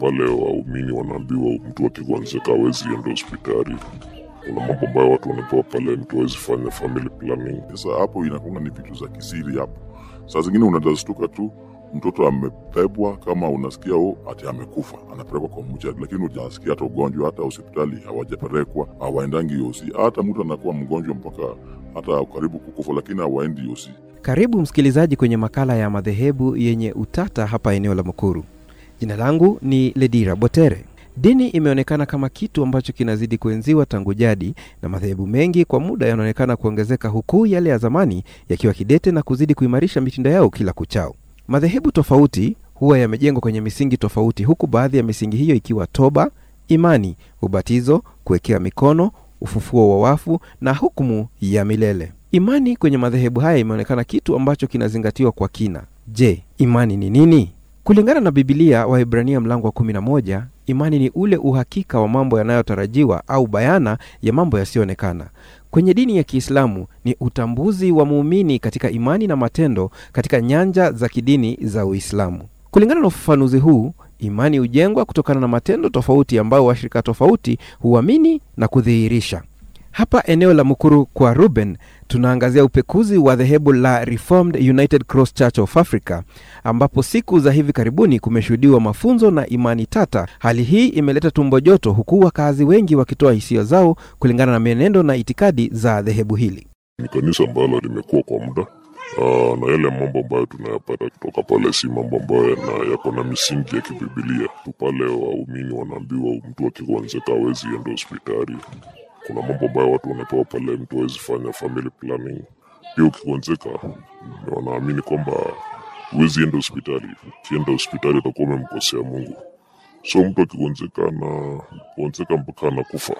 pale waumini wanaambiwa mtu akigonjeka hawezi enda hospitali. Kuna mambo ambayo watu wanapewa pale, mtu hawezi fanya family planning. Sasa hapo inakuwa ni vitu za kisiri hapo. Saa zingine unatastuka tu mtoto amebebwa, kama unasikia oh, ati amekufa, anapelekwa kwa mchadi, lakini hujasikia hata ugonjwa, hata hospitali hawajapelekwa, hawaendangi yosi. Hata mtu anakuwa mgonjwa mpaka hata karibu kukufa, lakini hawaendi yosi. Karibu msikilizaji kwenye makala ya madhehebu yenye utata hapa eneo la Mukuru. Jina langu ni Ledira Botere. Dini imeonekana kama kitu ambacho kinazidi kuenziwa tangu jadi, na madhehebu mengi kwa muda yanaonekana kuongezeka, huku yale ya zamani yakiwa kidete na kuzidi kuimarisha mitindo yao kila kuchao. Madhehebu tofauti huwa yamejengwa kwenye misingi tofauti, huku baadhi ya misingi hiyo ikiwa toba, imani, ubatizo, kuwekea mikono, ufufuo wa wafu na hukumu ya milele. Imani kwenye madhehebu haya imeonekana kitu ambacho kinazingatiwa kwa kina. Je, imani ni nini? Kulingana na Bibilia Waebrania mlango wa 11, imani ni ule uhakika wa mambo yanayotarajiwa au bayana ya mambo yasiyoonekana. Kwenye dini ya Kiislamu ni utambuzi wa muumini katika imani na matendo katika nyanja za kidini za Uislamu. Kulingana na ufafanuzi huu, imani hujengwa kutokana na matendo tofauti ambayo washirika tofauti huamini na kudhihirisha. Hapa eneo la Mukuru kwa Ruben tunaangazia upekuzi wa dhehebu la Reformed United Cross Church of Africa, ambapo siku za hivi karibuni kumeshuhudiwa mafunzo na imani tata. Hali hii imeleta tumbo joto, huku wakazi wengi wakitoa hisia zao kulingana na mienendo na itikadi za dhehebu hili. Ni kanisa ambalo limekuwa kwa muda Aa, na yale mambo ambayo tunayapata kutoka pale si mambo ambayo yana- yako na misingi ya kibibilia tu. Pale waumini wanaambiwa mtu akigonjeka hawezi enda hospitali. Kuna mambo ambayo watu wanapewa pale, mtu hawezi fanya family planning. Pia ukigonjeka, wanaamini kwamba huwezi enda hospitali. Ukienda hospitali utakuwa umemkosea Mungu. So mtu akigonjeka na gonjeka mpaka anakufa,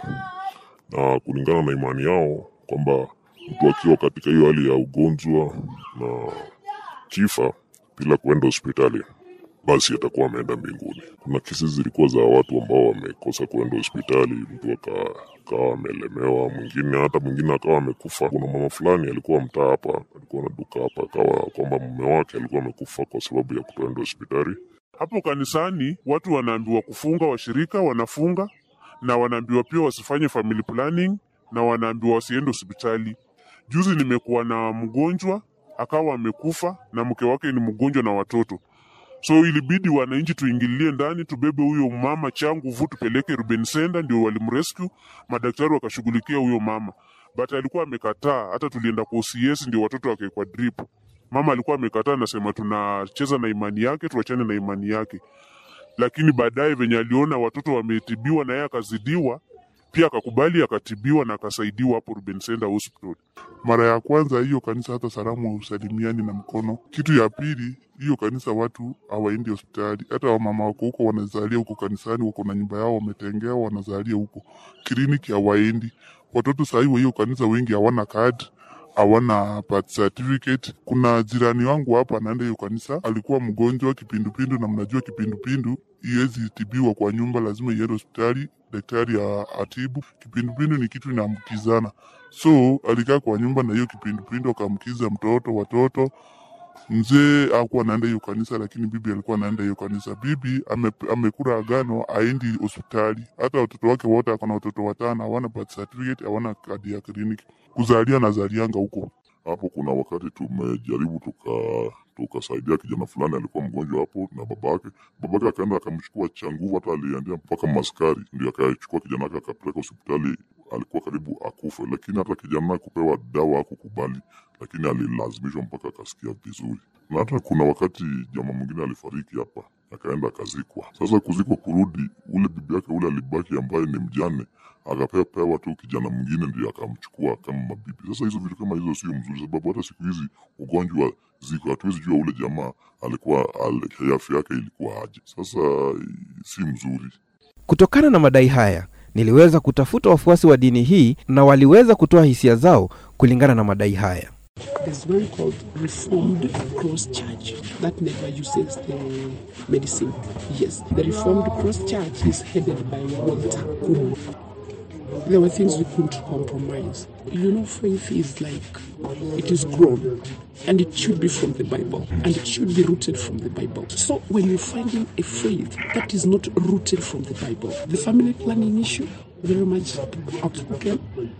na kulingana na imani yao kwamba mtu akiwa katika hiyo hali ya ugonjwa na kifa bila kuenda hospitali basi atakuwa ameenda mbinguni. Kuna kesi zilikuwa za watu ambao wamekosa kuenda hospitali, mtu aka- akawa amelemewa, mwingine hata mwingine akawa amekufa. Kuna mama fulani alikuwa mtaa hapa, alikuwa na duka hapa, akawa kwamba mume wake alikuwa amekufa kwa sababu ya kutoenda hospitali. Hapo kanisani watu wanaambiwa kufunga, washirika wanafunga na wanaambiwa pia wasifanye family planning na wanaambiwa wasiende hospitali. Juzi nimekuwa na mgonjwa akawa amekufa na mke wake ni mgonjwa na watoto, so ilibidi wananchi tuingilie ndani, tubebe huyo mama changuvu tupeleke Ruben Center, ndio walimrescue. Madaktari wakashughulikia huyo mama, but alikuwa amekataa. Hata tulienda kwa OCS ndio watoto wakawekwa drip. Mama alikuwa amekataa, anasema tunacheza na imani yake, tuachane na imani yake. Lakini baadaye venye aliona watoto wametibiwa na yeye akazidiwa, pia akakubali, akatibiwa na akasaidiwa hapo Ruben Center Hospital. Mara ya kwanza hiyo kanisa hata salamu hausalimiani na mkono. Kitu ya pili, hiyo kanisa watu hawaendi hospitali. Hata wamama wako huko wanazalia huko kanisani, wako na nyumba yao wametengewa, wanazalia huko. Kliniki hawaendi. Watoto sahii wa hiyo kanisa wengi hawana kadi hawana birth certificate. Kuna jirani wangu hapa anaenda hiyo kanisa, alikuwa mgonjwa kipindupindu, na mnajua kipindupindu iwezi tibiwa kwa nyumba, lazima iende hospitali, daktari a- atibu. Kipindupindu ni kitu inaambukizana, so alikaa kwa nyumba na hiyo kipindupindu akaambukiza mtoto, watoto. Mzee hakuwa anaenda hiyo kanisa, lakini bibi alikuwa anaenda hiyo kanisa. Bibi ame, amekula agano aendi hospitali, hata watoto wake wote, akona watoto watano, hawana birth certificate, hawana kadi ya kliniki, kuzalia nazalianga huko. Hapo kuna wakati tumejaribu tuka tukasaidia kijana fulani alikuwa mgonjwa hapo na babake. Babake akaenda akamchukua cha nguvu, hata aliendea mpaka maskari, ndio akachukua kijana wake akapeleka hospitali. Alikuwa karibu akufe, lakini hata kijana kupewa dawa hakukubali, lakini alilazimishwa mpaka akasikia vizuri. Na hata kuna wakati jamaa mwingine alifariki hapa, akaenda akazikwa. Sasa kuzikwa kurudi, ule bibi yake ule alibaki ambaye ni mjane akapewa pewa tu kijana mwingine ndio akamchukua kama mabibi. Sasa hizo vitu kama hizo sio mzuri, sababu hata siku hizi ugonjwa ziko, hatuwezi jua ule jamaa alikuwa al- afya yake ilikuwa aje. Sasa si mzuri. Kutokana na madai haya, niliweza kutafuta wafuasi wa dini hii na waliweza kutoa hisia zao kulingana na madai haya. There's one called Reformed Cross Church that never uses the medicine. Yes, the Reformed Cross Church is headed by Walter Kumu. there were things we couldn't compromise. You know, faith is like it is grown and it should be from the Bible and it should be rooted from the Bible. So when you're finding a faith that is not rooted from the Bible, the family planning issue, very much outspoken.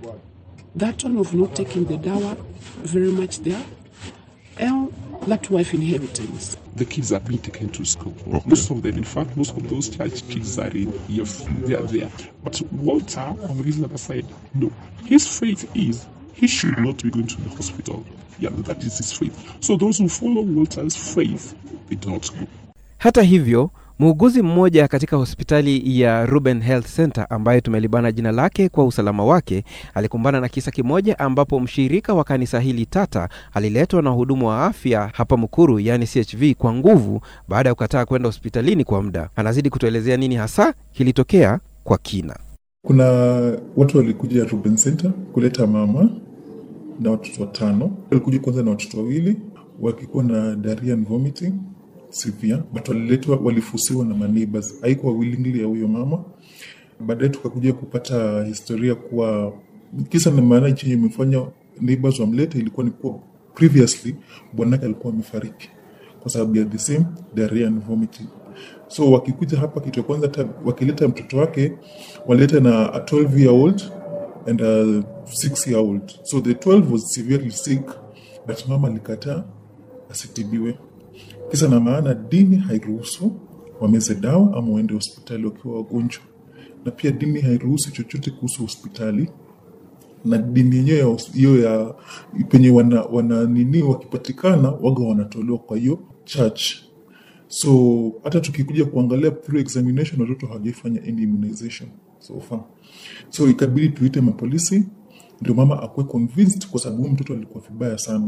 That one of not taking the dower, very much there. And that wife inheritance. the kids are being taken to school. Most of them, in fact, most of those church kids are in EF. They are there. But Walter, on the other side, no. His faith is he should not be going to the hospital. Yeah, that is his faith. So those who follow Walter's faith, they do not go. Hata hivyo, muuguzi mmoja katika hospitali ya Ruben Health Center ambaye tumelibana jina lake kwa usalama wake alikumbana na kisa kimoja ambapo mshirika wa kanisa hili tata aliletwa na wahudumu wa afya hapa Mukuru, yaani CHV, kwa nguvu baada ya kukataa kwenda hospitalini kwa muda. Anazidi kutuelezea nini hasa kilitokea kwa kina. Kuna watu walikuja Ruben Center kuleta mama na watoto watano. Walikuja kwanza na watoto wawili wakikuwa na diarrhea and vomiting severe, but waliletwa, walifusiwa na maneighbors, haikuwa willingly ya huyo mama. Baadaye tukakuja kupata historia kuwa kisa na maana chenye imefanya neighbors wamlete ilikuwa ni kuwa previously bwanake alikuwa amefariki kwa sababu ya the same diarrhea and vomiting. So wakikuja hapa, kitu ya kwanza ta- wakileta mtoto wake walileta na a 12 year old and a 6 year old. So the 12 was severely sick, but mama alikataa asitibiwe. Kisa na maana dini hairuhusu wameze dawa ama waende hospitali wakiwa wagonjwa, na pia dini hairuhusu chochote kuhusu hospitali na dini yenyewe ya hos- hiyo ya penye wana, wana nini wakipatikana waga wanatolewa kwa hiyo church so hata tukikuja kuangalia through examination watoto hawajaifanya any immunization so far so ikabidi tuite mapolisi ndio mama akuwe convinced kwa sababu huyu mtoto alikuwa vibaya sana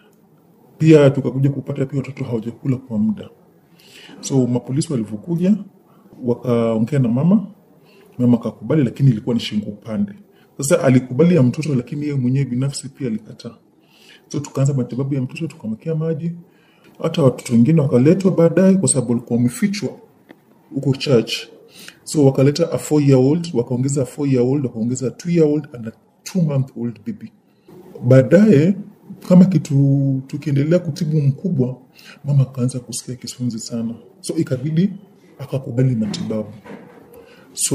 pia tukakuja kupata pia watoto hawajakula kwa muda so mapolisi walivyokuja wakaongea na mama mama akakubali lakini ilikuwa ni shingo upande sasa alikubali ya mtoto lakini yeye mwenyewe binafsi pia alikataa so tukaanza matibabu ya mtoto tukamwekea maji hata watoto wengine wakaletwa baadaye kwa sababu walikuwa wamefichwa huko church so wakaleta a four year old wakaongeza a four year old wakaongeza a two year old and a two month old baby baadaye kama kitu tukiendelea kutibu mkubwa mama akaanza kusikia kisunzi sana so ikabidi akakubali matibabu so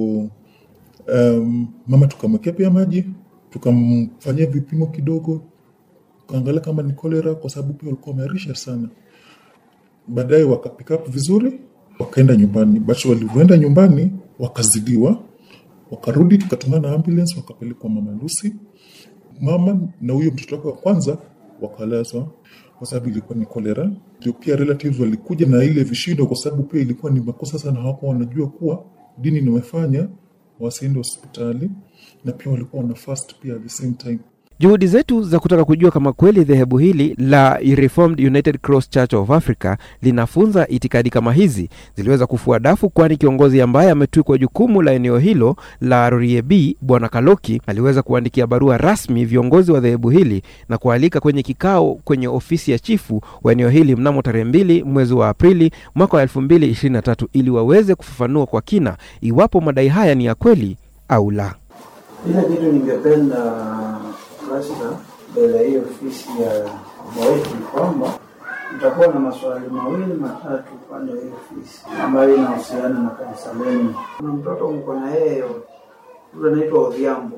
um, mama tukamwekea pia maji tukamfanyia vipimo kidogo tukaangalia kama ni kolera kwa sababu pia walikuwa wamearisha sana baadaye waka pick up vizuri wakaenda nyumbani but walivyoenda nyumbani wakazidiwa wakarudi tukatumana na ambulance wakapelekwa mama Lucy mama na huyo mtoto wake wa kwanza wakalazwa kwa sababu ilikuwa ni kolera ndio pia relatives walikuja na ile vishindo kwa sababu pia ilikuwa ni makosa sana hawako wanajua kuwa dini nimefanya wasiende hospitali na pia walikuwa wana fast pia at the same time Juhudi zetu za kutaka kujua kama kweli dhehebu hili la Reformed United Cross Church of Africa linafunza itikadi kama hizi ziliweza kufua dafu, kwani kiongozi ambaye ametwikwa jukumu la eneo hilo la Roriebi, Bwana Kaloki, aliweza kuandikia barua rasmi viongozi wa dhehebu hili na kualika kwenye kikao kwenye ofisi ya chifu wa eneo hili mnamo tarehe mbili mwezi wa Aprili mwaka wa elfu mbili ishirini na tatu ili waweze kufafanua kwa kina iwapo madai haya ni ya kweli au la. Ile kitu ningependa Rasta mbele ya hiyo ofisi ya Mwaweki ni kwamba nitakuwa na maswali mawili matatu upande wa hiyo ofisi ambayo inahusiana na kanisa lenu. Kuna mtoto mko na yeye yule anaitwa Odhiambo.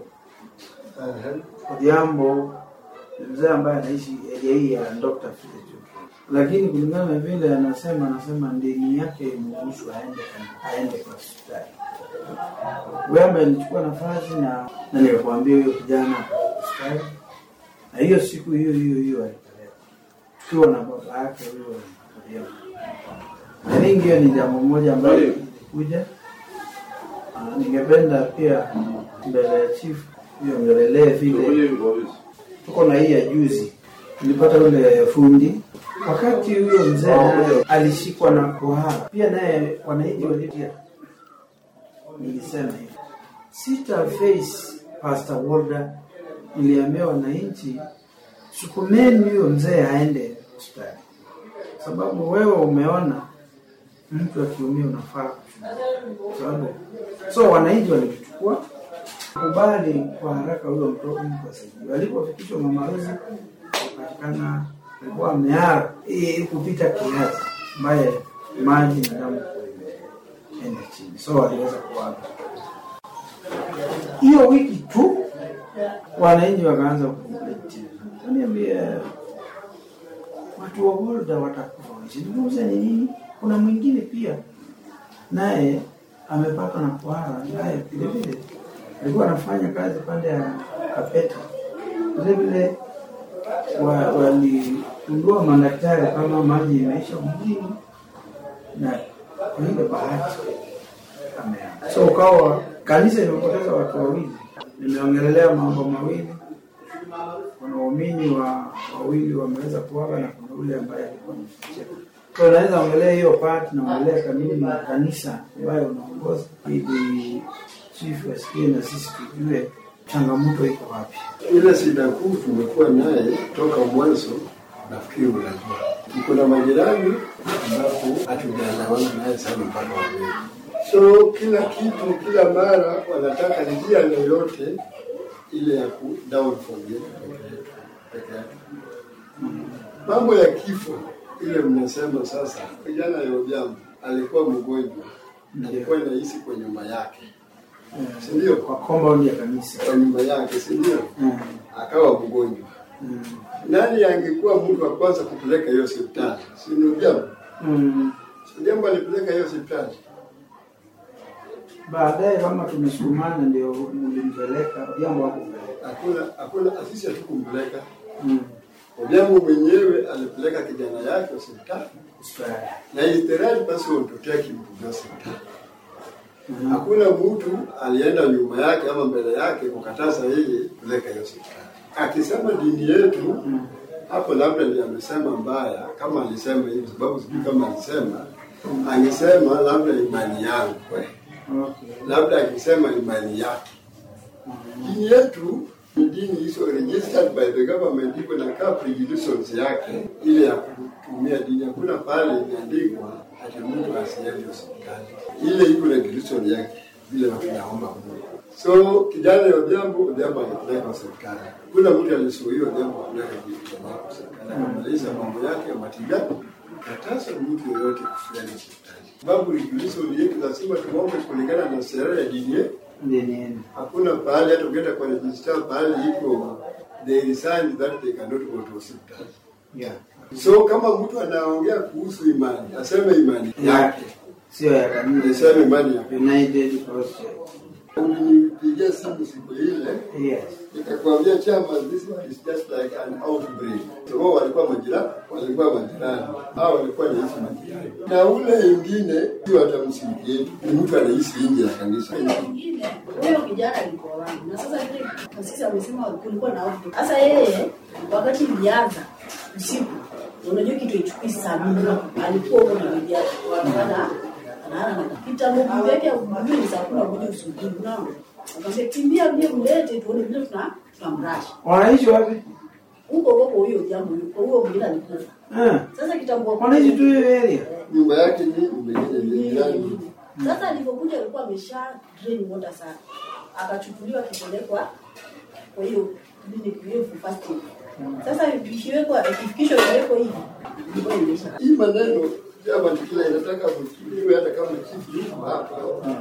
Odhiambo ni mzee ambaye anaishi area hii ya Dr. Philip lakini kulingana na vile anasema, anasema dini yake imruhusu aende aende kwa hospitali wewe alichukua nafasi na na nikakwambia huyo kijana hospitali, na hiyo siku hiyo hiyo hiyo alipeleka tukiwa na baba yake huyo Mariamu. I think hiyo ni jambo moja ambayo ilikuja. Ah, Ningependa pia mbele ya chief hiyo ngelelee vile tuko na hii ya juzi tulipata ule fundi wakati huyo mzee naye alishikwa na kuhara pia naye wananchi walitia nilisema hivi sita face Pastor Walda, niliambia wananchi sukumeni huyo mzee aende hospitali, sababu wewe umeona mtu akiumia unafaa kuchunguza. sababu so wananchi walituchukua kubali kwa haraka huyo mtoto mtu asaidiwe. Alipofikishwa Mama Rose akapatikana alikuwa ameara eh, kupita kiasi, ambaye maji na damu imeenda chini, so aliweza kuaga. Hiyo wiki tu wananchi wakaanza kukomplain tena, kaniambia watu wa Volta watakufa. Niliuliza ni nini? Kuna mwingine pia naye amepatwa na kuhara, naye vile vile alikuwa anafanya kazi pande ya Kapeta. Vile vile wa- waligundua madaktari kama maji imeisha mwilini, na kwa ile bahati ameaga. So ukawa kanisa imepoteza watu wawili. Nimeongelelea mambo mawili kuna waumini wa wawili wameweza kuaga na kuna ule ambaye alikuwa amefikia. So unaweza ongelea hiyo part na ongelea kanuni ya kanisa ambayo unaongoza ili chief wasikie na sisi tujue changamoto iko wapi. Ile shida kuu tumekuwa naye toka mwanzo, nafikiri unajua, tuko na majirani ambapo hatujaelewana naye sana mpaka waleo. So kila kitu, kila mara wanataka njia yoyote ile ya ku down for the peke yake. Mambo ya kifo ile mnasema sasa, kijana Yojamu alikuwa mgonjwa, alikuwa inaishi kwa nyumba yake, si ndio? Kwa compound ya kanisa. Kwa nyumba yake, si ndio? Mm. akawa mgonjwa. Mm. Nani angekuwa mtu wa kwanza kupeleka hiyo hospitali? Si ndio jambo? Mm. Si jambo alipeleka hiyo hospitali. Baadaye kama tumesukumana ndio mlimpeleka jambo hakupeleka. Hakuna hakuna afisi hatukumpeleka. Mm. Odhiambo mwenyewe alipeleka kijana yake hospitali Hospitali. na istiraji basi wamtokea kimpiga hospitali. Mhm. Hakuna mtu alienda nyuma yake ama mbele yake kukataza yeye kupeleka hiyo hospitali. Akisema dini yetu hapo, labda ndiye amesema mbaya, kama alisema hivi, sababu sijui kama alisema, angesema labda imani yangu we. Okay. labda akisema imani yake. Dini yetu ni dini hizo registered by the government, iko na kaa predilections yake ile ya kutumia dini. Hakuna pale imeandikwa ati mtu asiende hospitali, ile iko na predilection yake vile tunaomba Mungu. So kijana ya Odhiambo, Odhiambo alipeleka hospitali. Kuna mtu alisuia Odhiambo kupeleka kijana yake hospitali, akamaliza mambo yake ya matibabu, kataza mtu yoyote kufikia hospitali, sababu regulation yetu lazima tuombe kulingana na sera ya dini yetu. Dini Hakuna pahali hata ukienda kwa register pahali iko they resign that they cannot go to hospital. Yeah. So kama mtu anaongea kuhusu imani, aseme imani yake, Sio ya kanisa. aseme imani yake. United Cross Church. Ulinipigia simu siku ile Yes. nikakwambia chama, this is just like an outbreak. So wao walikuwa majirani, walikuwa majirani, hao walikuwa naishi majirani, na ule ingine sio hata msingi yetu, ni mtu anaishi nje ya kanisa. Ingine, huyo kijana alikuwa wangu na sasa vile kasisi amesema kulikuwa na outbreak. Sasa yeye wakati ilianza usiku, unajua kitu ichukui saa mbili, alikuwa huko na bibi yake wanafanya anaana nakapita Mungu yake mimi ni saa kumi na moja usubuhi, unaona akamwambia kimbia mje mlete tuone vile tuna tunamrashi Wanaishi wapi? huko huko kwa huyo jambo huyo huyo mwingine alikufa. Ah. Sasa kitambo Wanaishi tu hiyo area. Nyumba yake ni nyingine ni jirani. Sasa alipokuja alikuwa amesha drain water sana, akachukuliwa akipelekwa kwa hiyo clinic hiyo for fasting. Sasa ikiwekwa ikifikishwa iwekwe hivi ilikuwa imeisha. Hii maneno chama kila inataka mchukuliwe hata kama chifu yuko hapa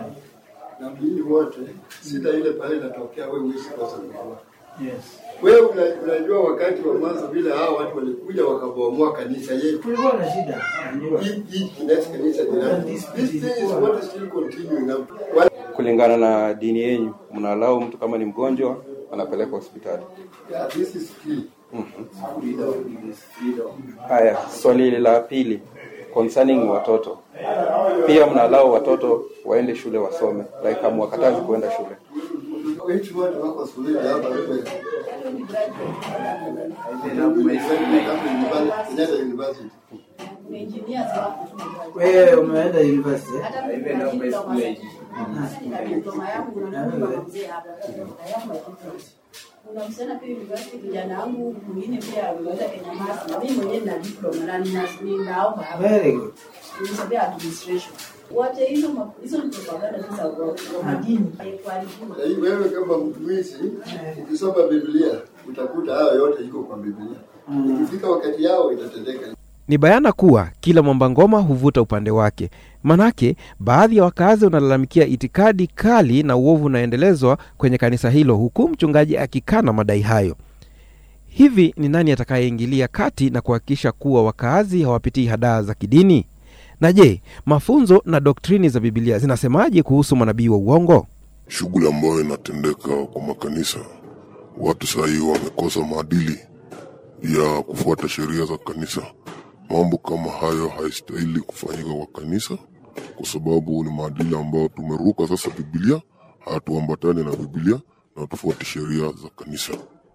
na mjini wote, sita ile pale inatokea, wewe huwezi kosa kujua. Yes. Wewe una- unajua wakati wa mwanzo vile hao watu walikuja wakabomoa kanisa yetu. Kulikuwa na shida. Najua. Hii hii next kanisa jirani. This thing is what is still continuing up. What kulingana na dini yenyu mnalau mtu kama ni mgonjwa anapelekwa hospitali yeah, this is free. haya swali la pili concerning watoto pia mnalau watoto waende shule wasome like hamwakatazi kuenda shule Wetu wote wako shuleni hapa wewe. Kenyatta University. Engineers wako tu. Wewe umeenda university? eh? Hata mimi kuna diploma na diploma yangu na mimi kama mzee hapa. I have my diploma. Kuna msichana pia university kijana wangu mwingine pia ameweza Kenya Masi na mimi mwenyewe nina diploma na nina ninaomba hapa. Very good. Nimesomea administration. Wache hizo ma- hizo ni propaganda tu za wa- wa madini kuharibiwa. Na hii wewe kama mtumishi ukisoma Biblia utakuta hayo yote iko kwa Biblia. Ikifika wakati yao itatendeka. Ni bayana kuwa kila mwamba ngoma huvuta upande wake. Manake baadhi ya wakazi wanalalamikia itikadi kali na uovu unaendelezwa kwenye kanisa hilo, huku mchungaji akikana madai hayo. Hivi ni nani atakayeingilia kati na kuhakikisha kuwa wakaazi hawapitii hadaa za kidini? Na je, mafunzo na doktrini za Biblia zinasemaje kuhusu manabii wa uongo? shughuli ambayo inatendeka kwa makanisa. Watu sahii wamekosa maadili ya kufuata sheria za kanisa. Mambo kama hayo haistahili kufanyika kwa kanisa, kwa sababu ni maadili ambayo tumeruka sasa. Biblia hatuambatani na Biblia na tufuate sheria za kanisa,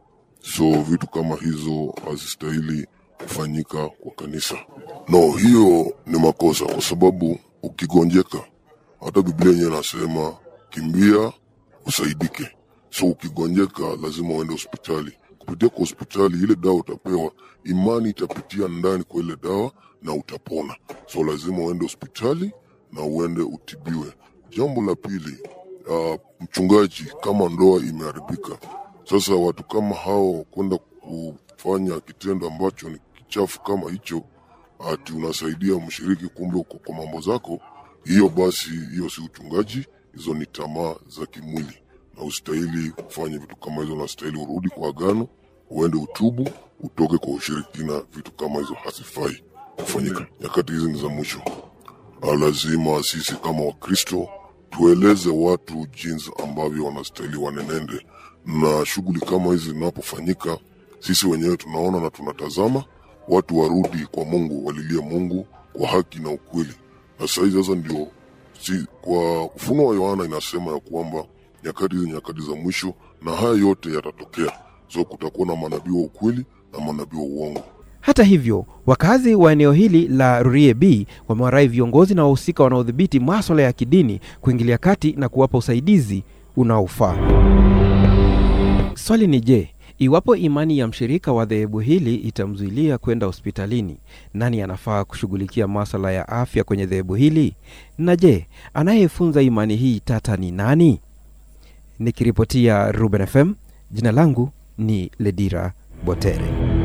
so vitu kama hizo hazistahili kufanyika kwa kanisa. No, hiyo ni makosa, kwa sababu ukigonjeka hata Biblia yenyewe inasema kimbia usaidike. So ukigonjeka lazima uende hospitali. Kupitia kwa hospitali, ile dawa utapewa, imani itapitia ndani kwa ile dawa na utapona. So lazima uende hospitali na uende utibiwe. Jambo la pili, uh, mchungaji, kama ndoa imeharibika, sasa watu kama hao kwenda kufanya kitendo ambacho ni kichafu kama hicho, ati unasaidia mshiriki, kumbe uko kwa mambo zako, hiyo basi, hiyo si uchungaji, hizo ni tamaa za kimwili, na ustahili kufanya vitu kama hizo. Unastahili urudi kwa agano, uende utubu, utoke kwa ushirikina. Vitu kama hizo hazifai kufanyika. Nyakati hizi ni za mwisho. Ah, lazima sisi kama Wakristo tueleze watu jinsi ambavyo wanastahili wanenende, na shughuli kama hizi zinapofanyika, sisi wenyewe tunaona na tunatazama, watu warudi kwa Mungu, walilie Mungu kwa haki na ukweli. Na sahizi sasa ndio si, kwa Ufunuo wa Yohana inasema ya kwamba nyakati hizi nyakati za mwisho, na haya yote yatatokea. So kutakuwa na manabii wa ukweli na manabii wa uongo. Hata hivyo, wakazi wa eneo hili la Rurie B wamewarai viongozi na wahusika wanaodhibiti maswala ya kidini kuingilia kati na kuwapa usaidizi unaofaa. Swali ni je, iwapo imani ya mshirika wa dhehebu hili itamzuilia kwenda hospitalini, nani anafaa kushughulikia maswala ya afya kwenye dhehebu hili? Na je, anayefunza imani hii tata ni nani? Nikiripotia Ruben FM, jina langu ni Ledira Botere.